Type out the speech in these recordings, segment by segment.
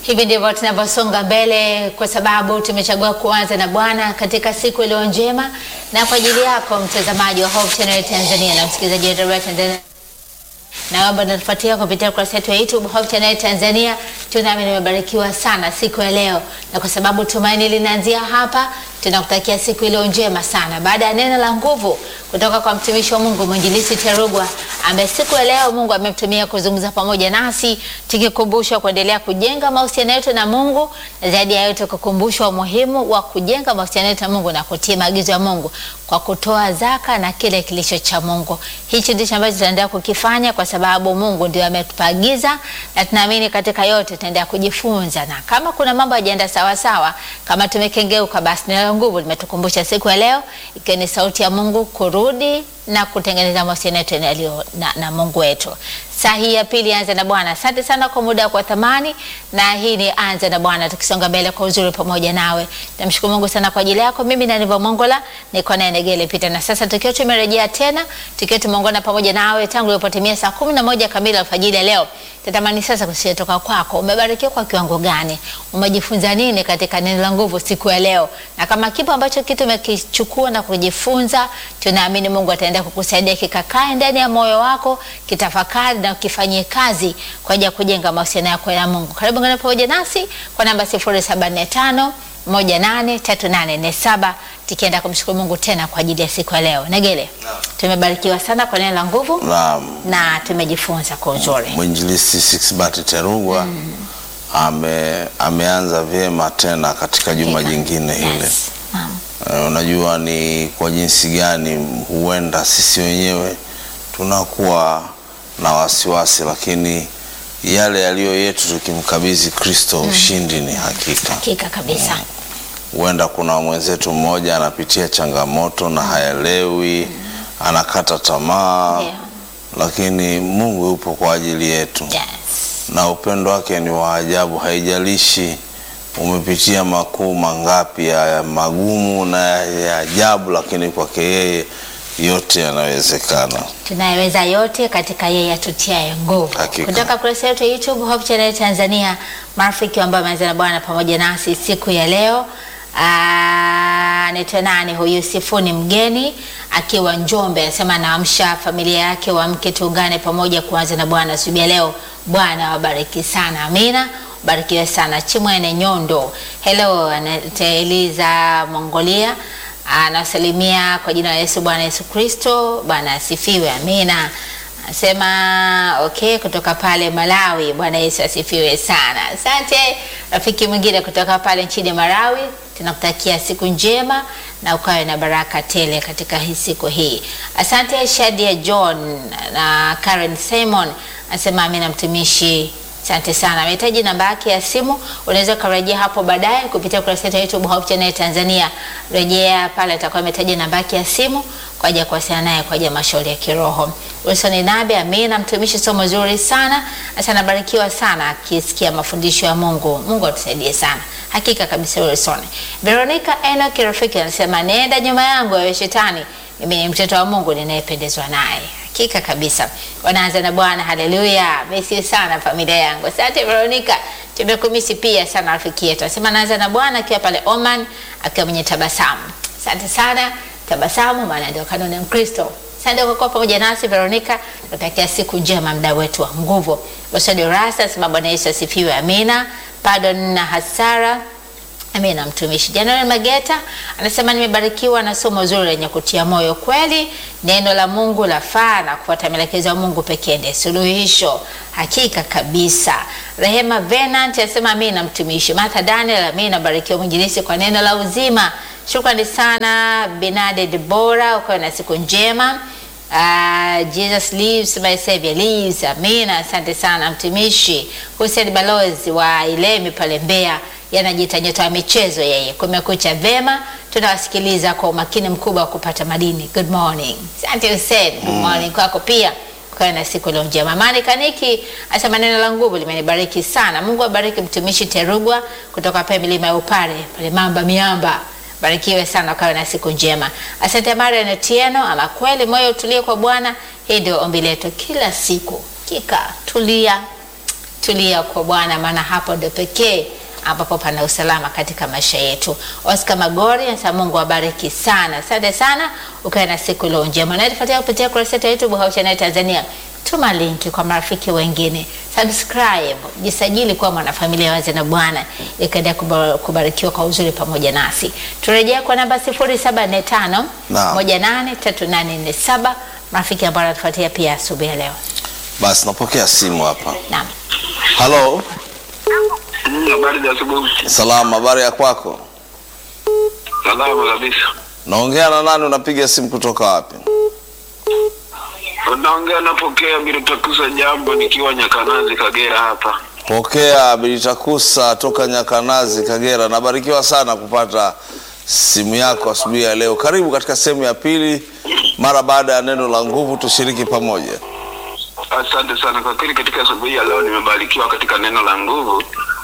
Hivi ndivyo tunavyosonga mbele, kwa sababu tumechagua kuanza na Bwana katika siku iliyo njema, na kwa ajili yako mtazamaji wa Hope Channel Tanzania na msikilizaji wa Radio Tanzania na wamba natufuatia kupitia ukurasa wetu wa YouTube Hope Channel Tanzania. Tunami nimebarikiwa sana siku ya leo, na kwa sababu tumaini linaanzia hapa, tunakutakia siku iliyo njema sana, baada ya neno la nguvu kutoka kwa mtumishi wa Mungu mwinjilisi Terugwa, ambaye siku ya leo Mungu amemtumia kuzungumza pamoja nasi, tukikumbusha kuendelea kujenga mahusiano yetu na Mungu, na zaidi ya yote kukumbushwa umuhimu wa kujenga mahusiano yetu na Mungu na kutii maagizo ya Mungu kwa kutoa zaka na kile kilicho cha Mungu. Hichi ndicho ambacho tutaendelea kukifanya kwa sababu Mungu ndio ametupaagiza, na tunaamini katika yote tutaendelea kujifunza, na kama kuna mambo hayajaenda sawa sawa, kama tumekengeuka, basi neno la nguvu limetukumbusha siku ya leo, ikiwa ni sauti ya Mungu kurudi na kutengeneza mahusiano yetu yaliyo na, na Mungu wetu. Saa hii ya pili anza na Bwana. Asante sana kwa muda kwa thamani, na hii ni anza na Bwana, tukisonga mbele kwa uzuri pamoja nawe. Namshukuru Mungu sana kwa ajili yako. Mimi na Nivo Mongola niko naye Negele Pita, na sasa tukiwa tumerejea tena, tukiwa tumeongana pamoja nawe tangu ilipotimia saa kumi na moja kamili alfajiri ya leo. Tatamani sasa kusikia toka kwako, umebarikiwa kwa kiwango gani? Umejifunza nini katika neno la nguvu siku ya leo? Na kama kipo ambacho kitu umekichukua na kujifunza, tunaamini Mungu ataenda kukusaidia kikakae ndani ya moyo wako, kitafakari na ukifanyie kazi kwa ajili ya kujenga mahusiano yako na Mungu. Karibu ngana pamoja nasi kwa namba 0745 183847 tukienda kumshukuru Mungu tena kwa ajili ya siku ya leo. Negele, tumebarikiwa sana kwa neno la nguvu Naam, na tumejifunza kwa uzuri. mwinjilisti Sixbert Terugwa ame, ameanza vyema tena katika juma jingine hile. Yes. Naam. Eh, unajua ni kwa jinsi gani huenda sisi wenyewe tunakuwa na wasiwasi, lakini yale yaliyo yetu tukimkabidhi Kristo, ushindi ni hakika. Hakika kabisa. Huenda kuna mwenzetu mmoja anapitia changamoto na haelewi, anakata tamaa, Ndio. lakini Mungu yupo kwa ajili yetu Yes. na upendo wake ni wa ajabu. Haijalishi umepitia makuu mangapi ya magumu na ya ajabu, lakini kwake yeye yote yanawezekana. tunayeweza yote katika yeye atutiaye nguvu. Hakika. Kutoka kurasa yetu ya YouTube Hope Channel Tanzania, marafiki ambao wameanza na Bwana pamoja nasi siku ya leo. Ah, Anaitwa nani huyu? Sifuni mgeni akiwa Njombe, anasema anaamsha familia yake, waamke tuungane pamoja kuanza na Bwana asubuhi ya leo. Bwana wabariki sana, amina. Barikiwe sana. Chimwene Nyondo, hello, anaitwa Eliza Mongolia anasalimia kwa jina la Yesu. Bwana Yesu Kristo, Bwana asifiwe, amina. Anasema okay, kutoka pale Malawi. Bwana Yesu asifiwe sana. Asante rafiki mwingine kutoka pale nchini Malawi, tunakutakia siku njema na ukawe na baraka tele katika hii siku hii. Asante Shadia John na Karen Simon, anasema amina mtumishi Asante sana. Amehitaji namba yake ya simu, unaweza ukarejea hapo baadaye kupitia kurasa yetu ya YouTube Hope Channel Tanzania. Rejea pale, atakuwa ametaja namba yake ya simu kwa ajili ya kuwasiliana naye kwa ajili ya mashauri ya kiroho. Wilson Nabe, amina mtumishi, somo zuri sana. Sasa nabarikiwa sana akisikia mafundisho ya Mungu. Mungu atusaidie sana. Hakika kabisa Wilson. Veronica Enoch rafiki anasema nenda nyuma yangu wewe shetani. Mimi ni mtoto wa Mungu ninayependezwa naye. Hakika kabisa. Wanaanza na Bwana, haleluya. Mesi sana familia yangu. Asante Veronica. Tumekumisi pia sana rafiki yetu. Anasema naanza na Bwana akiwa pale Oman akiwa mwenye tabasamu. Asante sana. Tabasamu maana ndio kanuni ya Mkristo. Asante kwa kuwa pamoja nasi Veronica. Tunatakia siku njema mda wetu wa nguvu. Bosadi Rasa anasema Bwana Yesu asifiwe. Amina. Pardon na hasara Amina mtumishi. January Mageta anasema nimebarikiwa na somo zuri lenye kutia moyo. Kweli neno la Mungu lafaa na kufuata maelekezo ya Mungu pekee ndiye suluhisho. Hakika kabisa. Rehema Venant anasema amina mtumishi. Martha Daniel amina, nabarikiwa mwinjilisi kwa neno la uzima. Shukrani sana Benade Debora, ukawe na siku njema. Uh, Jesus lives, my savior lives. Amina, asante sana mtumishi. Hussein Balozi wa Ilemi pale Mbeya yanajiita nyota ya michezo yeye. Kumekucha vema, tunawasikiliza kwa umakini mkubwa wa kupata madini. Good morning. Asante Hussein. Good morning kwako pia. Kwa na siku leo njema. Mani Kaniki asema neno la nguvu limenibariki sana. Mungu abariki mtumishi Terugwa kutoka pale milima ya Upare, pale Mamba Miamba. Barikiwe sana, kawe na siku njema. Asante Marian Otieno, ama kweli moyo utulie kwa Bwana. Hii ndio ombi letu kila siku. Kika tulia tulia kwa Bwana, maana hapo ndo pekee ambapo pana usalama katika maisha yetu. Oscar Magori anasema Mungu awabariki sana, asante sana, ukae na siku iliyo njema. Na tufuatia kupitia kurasa yetu ya YouTube Hope Channel Tanzania. Tuma linki kwa marafiki wengine, subscribe, jisajili kuwa mwanafamilia wazi na Bwana, ikaendelea kubar- kubarikiwa kwa uzuri pamoja nasi. Turejea kwa namba 0745 Naam. 183847 marafiki ambao wanatufuatia pia asubuhi ya leo. Basi napokea simu hapa. Naam. Halo, Mm, Habari za asubuhi. salama, habari ya kwako? Salama kabisa. Naongea na nani? Unapiga simu kutoka wapi? Unaongea napokea Bilitakusa jambo nikiwa Nyakanazi Kagera hapa. Pokea Bilitakusa toka Nyakanazi, Kagera. Nabarikiwa sana kupata simu yako asubuhi ya leo. Karibu katika sehemu ya pili, mara baada ya neno la nguvu, tushiriki pamoja. Asante sana kwa kweli, katika asubuhi ya leo nimebarikiwa katika neno la nguvu.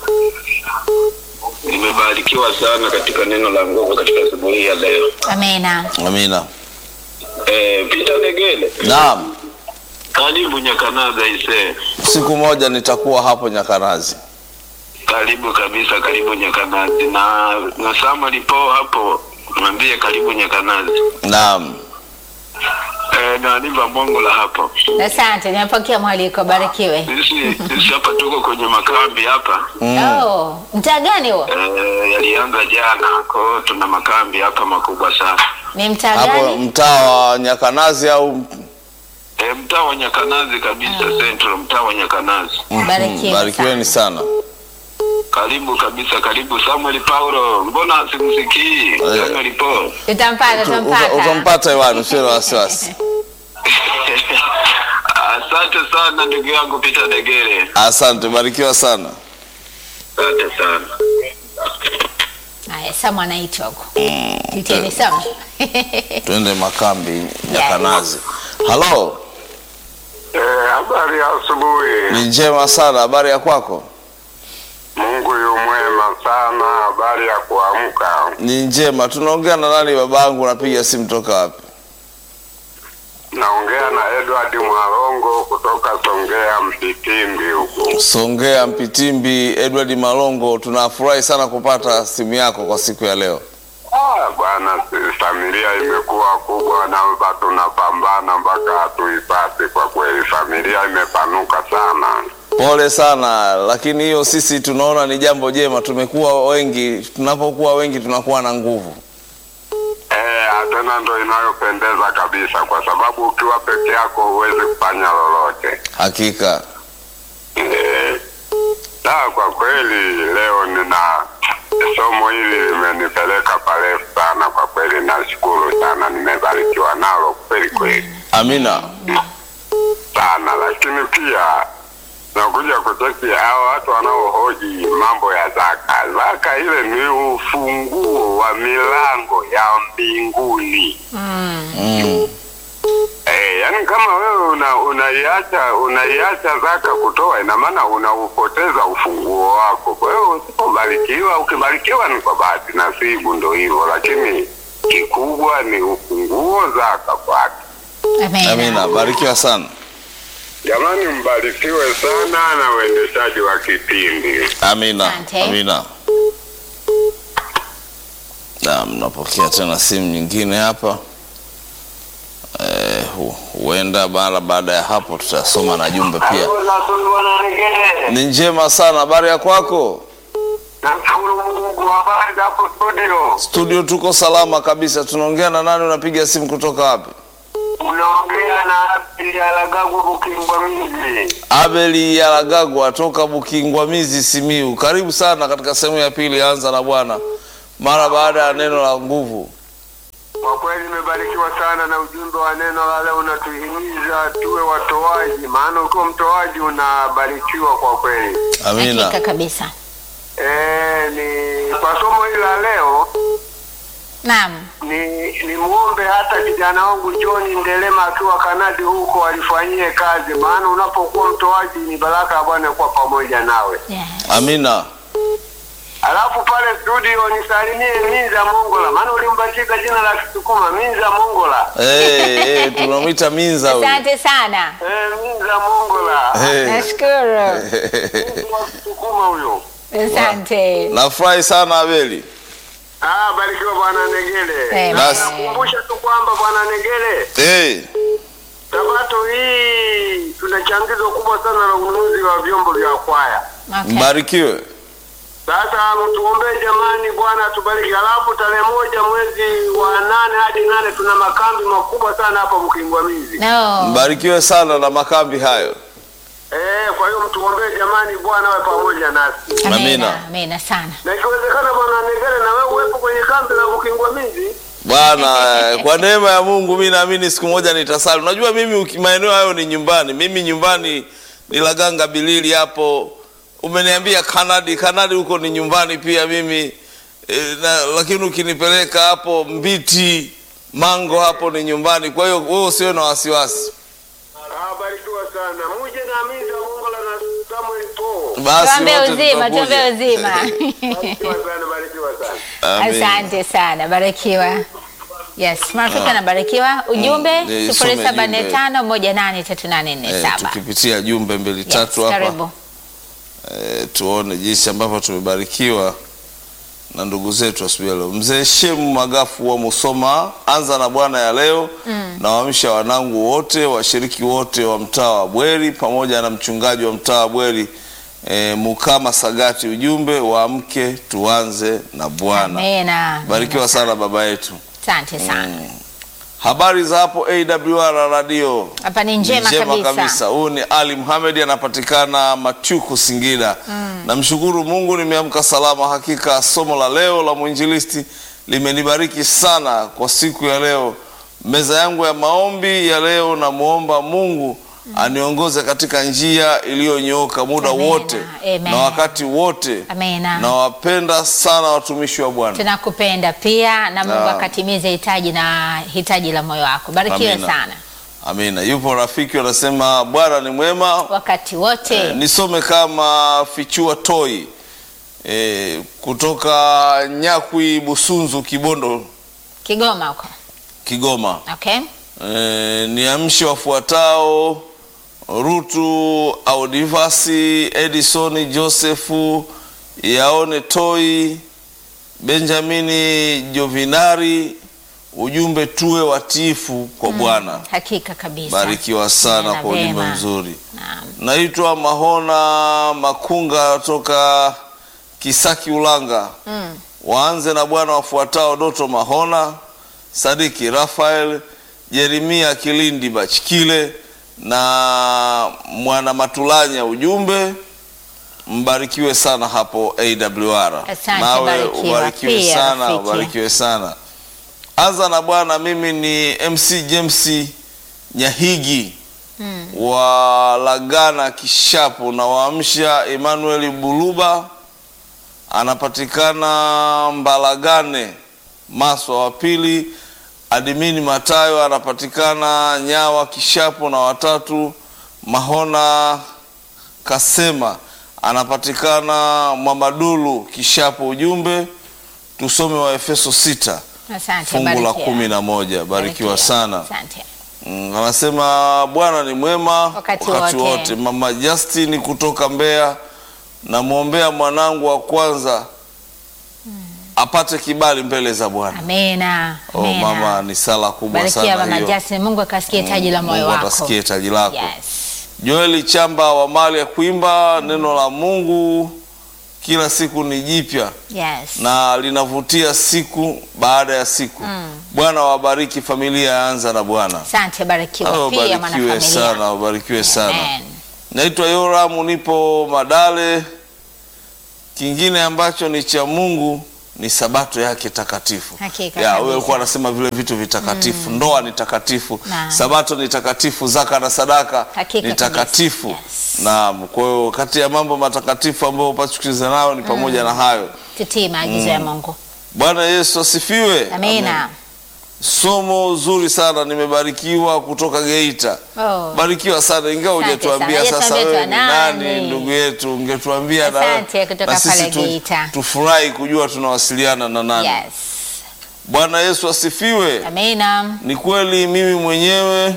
Nimebarikiwa sana katika neno la nguvu katika asubuhi ya leo. Amina. Amina. Eh, Peter Negele, Naam, karibu Nyakanazi aisee. siku moja nitakuwa hapo Nyakanazi. Karibu kabisa, karibu Nyakanazi na na Samuel po hapo, mwambie karibu Nyakanazi. Naam, Eh, na Niva Mongo la hapo. Asante, nimepokea mwaliko, barikiwe. Sisi sisi hapa tuko kwenye makambi hapa. Oh, mtaa gani huo? Eh, yalianza jana, kwa hiyo tuna makambi hapa makubwa sana. Ni mtaa hapo gani? mtaa wa Nyakanazi au E, mtaa wa Nyakanazi kabisa Central, mtaa wa Nyakanazi. Barikiwe barikiweni sana. Karibu kabisa, karibu Samuel Paulo. Mbona simsikii Samuel Paulo? Tutampata, Uta- uta- tutampata. Utampata hewani, usiwe na wasiwasi. Asante sana ndugu yangu Peter Degere, Asante, barikiwa sana. asante sana. Haya, Samu anaitwa huko. Titeni Samu. Twende makambi Nyakanazi. Halo, Eh, habari ya asubuhi. ni njema sana. Habari ya kwako? Mungu yu mwema sana. Habari ya kuamka. Ni njema. Tunaongea na nani babangu? Napiga simu toka wapi? Naongea na Edward Mwalongo kutoka Songea Mpitimbi huku. Songea Mpitimbi. Edward Malongo, tunafurahi sana kupata simu yako kwa siku ya leo. Ah, bwana, si- familia imekuwa kubwa na ba- tunapambana mpaka hatuipate. Kwa kweli familia imepanuka sana. Pole sana, lakini hiyo sisi tunaona ni jambo jema. Tumekuwa wengi, tunapokuwa wengi tunakuwa na nguvu. Eh, tena ndo inayopendeza kabisa, kwa sababu ukiwa peke yako huwezi kufanya lolote. Hakika Eh, na kwa kweli leo nina somo hili limenipeleka parefu sana. Kwa kweli nashukuru sana, nimebarikiwa nalo kweli kweli amina. sana, lakini pia nakuja kucheki hao watu wanaohoji mambo ya zaka. Zaka ile ni ufunguo wa milango ya mbinguni. Mm. Eh, yani kama wewe una, unaiacha unaiacha zaka kutoa, ina maana unaupoteza ufunguo wako. Kwa hiyo usipobarikiwa, ukibarikiwa ni kwa bahati nasibu, ndo hivyo, lakini kikubwa ni ufunguo zaka kwake. Amina. Amina, barikiwa sana. Jamani, mbarikiwe sana na uendeshaji wa kipindi. Amina, Asante. amina. Naam, napokea tena simu nyingine hapa. Eh, hu- huenda mara baada ya hapo tutasoma na jumbe pia. Ni njema sana. Habari ya kwako? Nashukuru Mungu, habari za hapo studio. Studio tuko salama kabisa. Tunaongea na nani? Unapiga simu kutoka wapi? Unaongea na Abdi Alagagu Bukingwa Miji. Abeli Yaragagwa toka Bukingwamizi, Simiu. Karibu sana katika sehemu ya pili, anza na Bwana mara baada ya neno la nguvu. Kwa kweli nimebarikiwa sana na ujumbe wa neno la leo, unatuhimiza tuwe watoaji, maana ukiwa mtoaji unabarikiwa kwa kweli. Amina. Hakika kabisa. E, ni kwa somo hili la leo Naam. ni ni muombe hata kijana wangu John Ndelema akiwa Kanadi huko alifanyie kazi, maana unapokuwa mtoaji ni baraka ya Bwana kuwa pamoja nawe. Yes. Amina. Alafu pale studio nisalimie Minza Mongola, maana ulimbatiza jina la Kisukuma Minza Mongola. Eh, eh, tunamwita Minza huyu. Asante sana. Eh, Minza Mongola. Eh, Nashukuru. Mtu wa Kisukuma huyo. Asante. nafurahi sana Abeli. Ah, barikiwa bwana Negele. Eh, basi. Nakumbusha tu kwamba bwana Negele, Eh, Sabato hii tuna changizo kubwa sana la ununuzi wa vyombo vya kwaya. Okay. mbarikiwe. Sasa mtuombee jamani, Bwana atubariki. Alafu tarehe moja mwezi wa nane hadi nane tuna makambi makubwa sana hapa Mkingwamizi. No. Mbarikiwe sana na makambi hayo. Eh, kwa hiyo mtuombee jamani, Bwana awe pamoja nasi, Amina. Amina. Amina sana. na ikiwezekana Bwana Negere, na wewe uwepo kwenye kambi la Mkingwamizi. Bwana, eh, kwa neema ya Mungu mi naamini siku moja nitasali. Unajua mimi uki- maeneo hayo ni nyumbani, mimi nyumbani ni Laganga Bilili hapo. Umeniambia Kanadi, Kanadi huko ni nyumbani pia mimi e, na, lakini ukinipeleka hapo Mbiti, Mango hapo ni nyumbani. Kwa hiyo wewe usiwe na wasiwasi. Ah, barikiwa sana. Muje na Minza Mongola na Samuel Po. Basi Tuombe wote uzima, tutakuja. tuombe uzima. Barikiwa sana, barikiwa sana. Amen. Asante sana, barikiwa. Yes, marafiki anabarikiwa. Ujumbe Mm, eh, sifuri some saba nne jumbe. tano moja nane tatu nane nne Eh, saba. tukipitia jumbe mbili Yes, tatu hapa karibu. eh, tuone jinsi ambavyo tumebarikiwa na ndugu zetu asubuhi ya leo. Mzee Shemu Magafu wa Musoma, anza na Bwana ya leo mm. na waamsha wanangu wote washiriki wote wa mtaa wa Bweri pamoja na mchungaji wa mtaa wa Bweri eh, Mukama Sagati, ujumbe waamke tuanze na Bwana. Amina. Barikiwa sana baba yetu. Asante sana. Habari za hapo AWR radio Hapa ni njema, kabisa. Huyu ni Ali Muhamed anapatikana Machuku, Singida. Namshukuru Mungu nimeamka salama. Hakika somo la leo la mwinjilisti limenibariki sana kwa siku ya leo. Meza yangu ya maombi ya leo, namwomba Mungu aniongoze katika njia iliyonyooka muda Amena, wote amen. na wakati wote. Amena. Nawapenda sana watumishi wa Bwana. Tunakupenda pia na Mungu Naam. akatimize hitaji na hitaji la moyo wako. Barikiwe Amina. sana Amina. Yupo rafiki anasema Bwana ni mwema wakati wote. Eh, nisome kama fichua toi eh, kutoka Nyakwi Busunzu Kibondo Kigoma huko. Kigoma. Okay? Eh, niamshe wafuatao Rutu Audivasi Edison Josefu Yaone Toi Benjamini Jovinari, ujumbe tuwe watiifu kwa Bwana. Hakika kabisa. Barikiwa sana Nena kwa ujumbe vema. mzuri. Naam. Naitwa Mahona Makunga toka Kisaki Ulanga. Mm. Waanze na Bwana wafuatao: Doto Mahona, Sadiki Rafael, Jeremia Kilindi Bachikile na Mwana Matulanya. Ujumbe mbarikiwe sana hapo AWR. Asante, Nawe barikiwa ubarikiwe pia, sana, rafiki. ubarikiwe sana. Anza na Bwana. Mimi ni MC James Nyahigi Mm. wa Lagana Kishapu na waamsha Emmanuel Buluba anapatikana Mbalagane Maswa wa pili. Adimini Matayo anapatikana Nyawa Kishapu na watatu Mahona Kasema anapatikana Mwamadulu Kishapu. Ujumbe tusome wa Efeso sita Asante, fungu la barikiwa. kumi na moja. Barikiwa Barikiwa. sana. Asante. Mm, anasema Bwana ni mwema Wakati wote. Mama Justin kutoka Mbeya, namwombea mwanangu wa kwanza apate kibali mbele za Bwana. Amina. Oh, Amina. mama, ni sala kubwa Barikiwa sana mama hiyo. Justin, Mungu akasikie taji la moyo Mungu wako. atasikie taji lako. Yes. Joeli Chamba wa mali ya kuimba, neno la Mungu kila siku ni jipya Yes. na linavutia siku baada ya siku. Bwana wabariki familia ya Anza na Bwana. Asante, barikiwa Hao pia Wabarikiwe mwanafamilia. sana, wabarikiwe sana. Amen. Naitwa Yoramu, nipo Madale. Kingine ambacho ni cha Mungu ni sabato yake takatifu. Hakika Ya, kabisa. wewe ulikuwa anasema vile vitu vitakatifu. Ndoa ni takatifu, Naam. sabato ni takatifu, zaka na sadaka Hakika ni takatifu. kabisa. Yes. Naam, kwa hiyo kati ya mambo matakatifu ambayo upaswi kucheza nayo ni pamoja na hayo. Tutii maagizo ya Mungu. Bwana Yesu asifiwe. Amina. somo zuri sana, nimebarikiwa kutoka Geita. Oh. Barikiwa sana, ingawa Asante hujatuambia sana. sasa Hujatuambia wewe ni tu nani, nani. ndugu yetu, ungetuambia na, Asante, kutoka na sisi pale tu, Geita. tufurahi kujua tunawasiliana na nani. Yes. Bwana Yesu asifiwe. Amina. Ni kweli mimi mwenyewe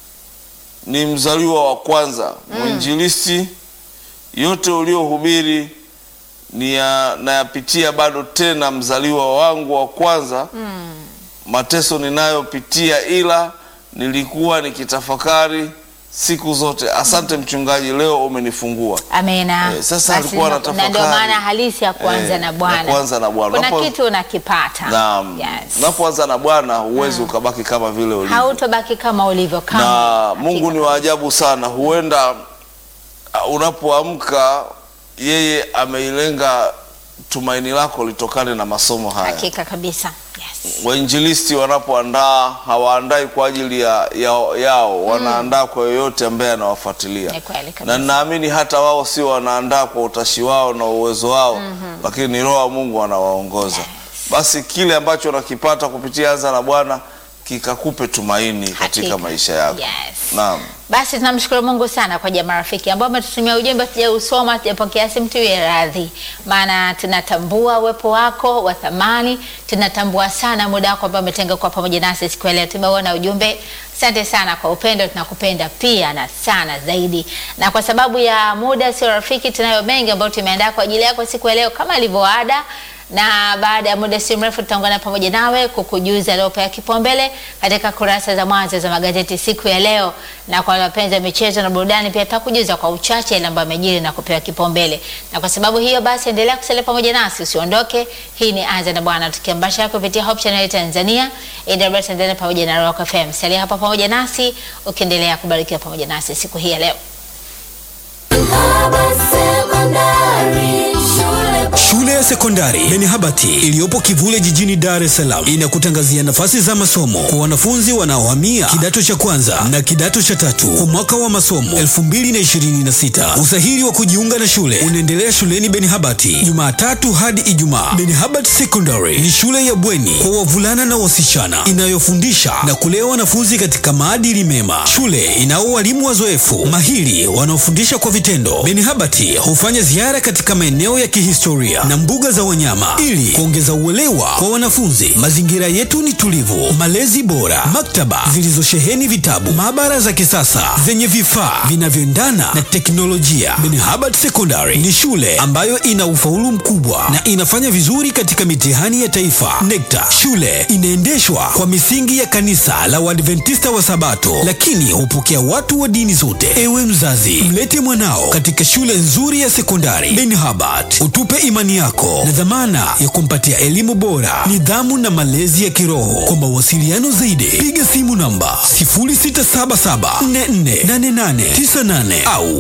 ni mzaliwa wa kwanza mwinjilisti. Yote uliohubiri ni ya, nayapitia bado tena, mzaliwa wangu wa kwanza mateso ninayopitia, ila nilikuwa nikitafakari siku zote. Asante mchungaji, leo umenifungua. Amina. Eh, sasa Basi alikuwa na- anatafakari. na ndio maana halisi ya kuanza Eh, na ya Bwana. kuanza na Bwana. Kuna Unapo- kitu unakipata. Naam, Yes. unapoanza na Bwana huwezi ukabaki kama vile ulivyo. Hautobaki kama ulivyo kama. na Mungu ni wa ajabu sana. Huenda uh, unapoamka yeye ameilenga tumaini lako litokane na masomo haya. Hakika kabisa. Yes. Wainjilisti wanapoandaa hawaandai kwa ajili ya, yao, yao wanaandaa kwa yoyote ambaye anawafuatilia, Ni kweli kabisa. na ninaamini hata wao sio wanaandaa kwa utashi wao na uwezo wao, lakini ni Roho wa Mungu anawaongoza. Basi kile ambacho unakipata kupitia Anza na Bwana kikakupe tumaini katika Hakika. maisha yako. Yes. Naam. Basi tunamshukuru Mungu sana kwa ajili ya marafiki ambao wametutumia ujumbe, tujausoma, tujapokea simu, tuwe radhi, maana tunatambua uwepo wako wa thamani, tunatambua sana muda wako ambao umetenga kwa pamoja nasi siku ya leo. Tumeona ujumbe, asante sana kwa upendo, tunakupenda pia na sana zaidi. Na kwa sababu ya muda sio rafiki, tunayo mengi ambayo tumeandaa kwa ajili yako siku ya leo kama ilivyoada na baada ya muda si mrefu tutaungana pamoja nawe kukujuza aliopewa kipaumbele katika kurasa za mwanzo za magazeti siku ya leo, na kwa wapenzi wa michezo na burudani pia tutakujuza kwa uchache ile ambayo amejiri na kupewa kipaumbele. Na kwa sababu hiyo basi, endelea kusalia pamoja nasi, usiondoke. Hii ni Anza na Bwana, tukiambasha kupitia Hope Channel Tanzania, AWR Tanzania pamoja na Rock FM. Salia hapa pamoja nasi ukiendelea kubarikiwa pamoja nasi siku hii ya leo. Baba Sekondari Shule Shule ya sekondari Benihabati iliyopo Kivule jijini Dar es Salaam inakutangazia nafasi za masomo kwa wanafunzi wanaohamia kidato cha kwanza na kidato cha tatu kwa mwaka wa masomo 2026. Usahili wa kujiunga na shule unaendelea shuleni Benihabati Jumatatu hadi Ijumaa. Benihabati Secondary ni shule ya bweni kwa wavulana na wasichana inayofundisha na kulea wanafunzi katika maadili mema. Shule inao walimu wazoefu mahiri wanaofundisha kwa vitendo. Benihabati hufanya ziara katika maeneo ya kihistoria na mbuga za wanyama ili kuongeza uelewa kwa wanafunzi. Mazingira yetu ni tulivu, malezi bora, maktaba zilizosheheni vitabu, maabara za kisasa zenye vifaa vinavyoendana na teknolojia. Benihabati Secondary ni shule ambayo ina ufaulu mkubwa na inafanya vizuri katika mitihani ya taifa NECTA. Shule inaendeshwa kwa misingi ya kanisa la Waadventista wa Sabato, lakini hupokea watu wa dini zote. Ewe mzazi, mlete mwanao katika shule nzuri ya sekondari Benihabati, utupe imani yako na dhamana ya kumpatia elimu bora, nidhamu na malezi ya kiroho. Kwa mawasiliano zaidi, piga simu namba 0677448898 au